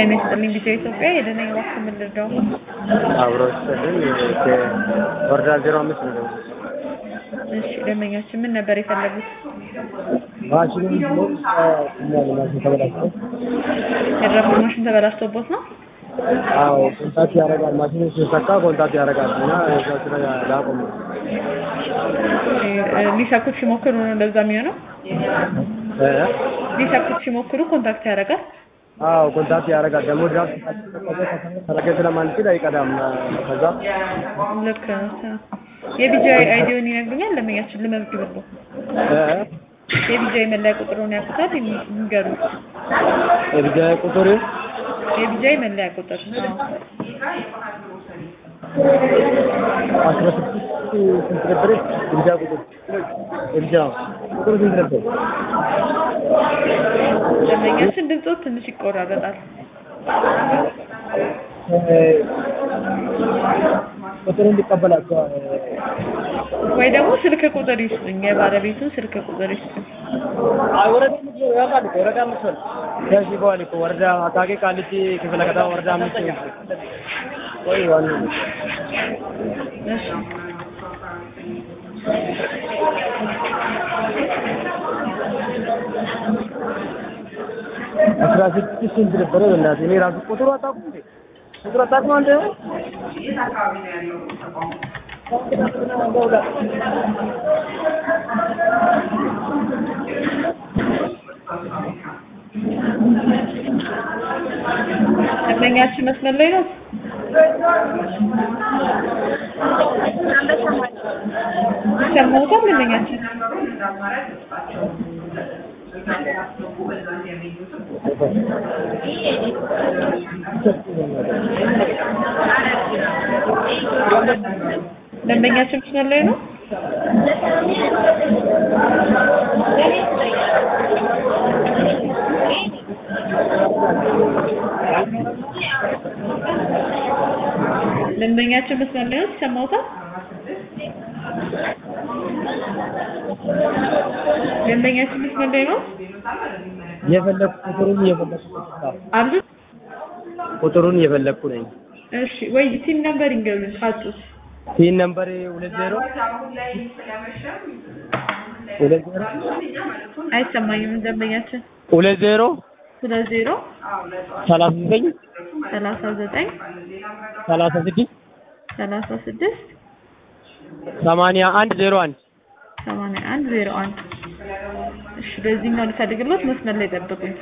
ጤና ይስጥልኝ ቢጫ ኢትዮጵያ የደነኝ እባክህ ምን ልርዳው? አብሮ ስልን ወረዳ ዜሮ አምስት ነው ደግሞ እሺ ደንበኛችን ምን ነበር የፈለጉት? ማሽኑ ማሽን ተበላሽቶ የድራፍት ማሽን ተበላሽቶቦት ነው? አዎ ኮንታክት ያደርጋል ማሽኑ ሲሰካ ኮንታክት ያደርጋል እና እዛ ስራ ላቆም ነው እ፣ ሊሰኩት ሲሞክሩ ነው እንደዛ የሚሆነው? እ? ሊሰኩት ሲሞክሩ ኮንታክት ያደርጋል? አዎ ኮንታክት ያደርጋል ደግሞ ድራፍት ተረገ ስለማንችል አይቀዳም ከዛ ልክ ነው። የቢጃ አይዲውን ይነግሩኛል? ደንበኛችን ልመዝግብልዎ። እ? የቢጃ መለያ ቁጥሩን ያውቁታል? ይንገሩ። የቢጃ ቁጥር የቢጃ መለያ ቁጥር አዎ። አስራ ስድስት ስንት ነበር የቢጃ ቁጥር የቢጃ ቁጥር ስንት ነበር ደንበኛችን ድምፆት ትንሽ ይቆራረጣል። ቁጥር እንዲቀበላቸው ወይ ደግሞ ስልክ ቁጥር ይስጡኝ፣ የባለቤቱን ስልክ ቁጥር ይስጡኝ። አይ ወረዳ አምስት ነው ያውቃል እኮ ወረዳ አምስት ነው ከዚህ በኋላ እኮ ወረዳ አቃቂ ቃሊቲ ክፍለ ከተማ ወረዳ አምስት ነው ወይ ዋናው እሺ አስራ ስድስት ስንት ነበረ በእናትህ እኔ ራሱ ቁጥሩ አታውቁም እንዴ ቁጥሩ አታውቁም አንተ ደንበኛችን መስመር ላይ ነው። ይሰማዎታል? ደንበኛችን ደንበኛችን መስመር ላይ ነው። ደንበኛችን መስመር ላይ ነው። ይሰማዎታል? ደንበኛችን መስመር ላይ ነው። የፈለኩ ቁጥሩን እየፈለኩ አብዙ ቁጥሩን እየፈለኩ ነኝ እሺ፣ ወይ ሲም ነምበር ይንገሩኝ ካጡት። ሲን ነምበር ሁለት ዜሮ ሁለት ዜሮ አይሰማኝም። ደንበኛችን ሁለት ዜሮ ሁለት ዜሮ ሰላሳ ዘጠኝ ሰላሳ ዘጠኝ ሰላሳ ስድስት ሰላሳ ስድስት ሰማንያ አንድ ዜሮ አንድ ሰማንያ አንድ ዜሮ አንድ እሺ፣ በዚህኛው ልፈልግሎት መስመር ላይ ጠብቁኝ።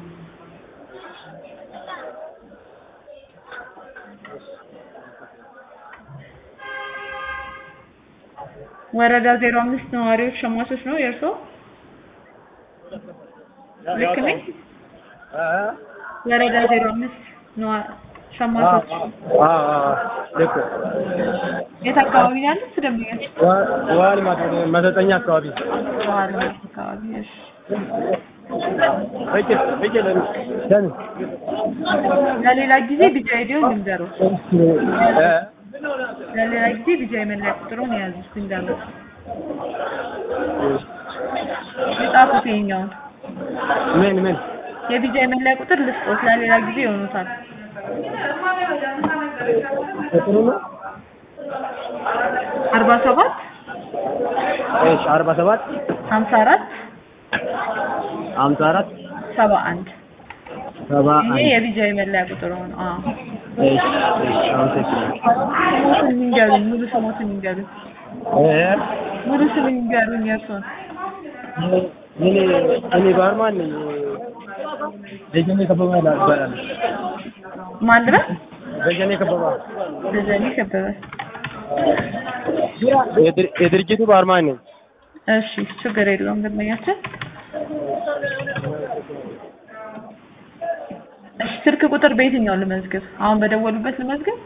ወረዳ ዜሮ አምስት ነዋሪዎች ሸማቾች ነው የእርስዎ? ልክ ነኝ? ወረዳ ዜሮ አምስት ነዋ- ሸማቾች ልክ የት አካባቢ ነው ያሉት? ደንበኛችን ዋል መሰልጠኛ አካባቢ ዋል አካባቢ። እሺ ለሌላ ጊዜ ቢጃ አይዲውን ልንገረው። ለሌላ ጊዜ ቢጃ የመለያ ቁጥሩን የያዙ እስኪ እንዳሉት የጻፉት ይኸኛውን ምን ምን የቢጃ የመለያ ቁጥር ልስጦት ለሌላ ጊዜ ይሆኑታል። ቁጥሩ ነው አርባ ሰባት እሺ አርባ ሰባት ሀምሳ አራት ሀምሳ አራት ሰባ አንድ ሰባ ይሄ አንድ የቢጃ የመለያ ቁጥሩ ነው። አዎ እሺ እሺ አመሰግናለሁ ስሞትን ይንገሩኝ፣ ሙሉ ስሞትን ይንገሩኝ፣ እ ሙሉ ስም ይንገሩኝ የእርስዎን። እኔ እኔ ባርማን ነኝ ደጀኔ ከበባ ይባላል ማን ልበል? ደጀኔ ከበባ ደጀኔ ከበበ። የድር- የድርጅቱ ባርማን ነኝ እሺ ችግር የለውም ደንበኛችን። እሺ ስልክ ቁጥር በየትኛው ልመዝግብ? አሁን በደወሉበት ልመዝግብ?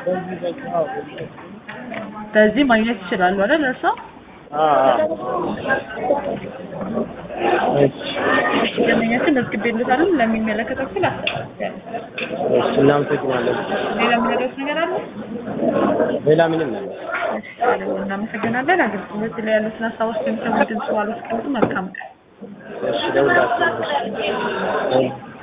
በዚህ ማግኘት ይችላሉ አይደል እርስዎ? እሺ ደንበኛችን መዝግቤልዎታል። ለሚመለከተው ክፍል አስተላልፌያለሁ። እሺ እናመሰግናለን ሌላ የምነግሮት ነገር አለ? ሌላ ምንም ነው እሺ ታዲያ እናመሰግናለን። አገልግሎት ላይ ያሉትን ሀሳቦች የሚሰሙ ድምጽ ባሉት መልካም ቀን። እሺ ደውላችሁ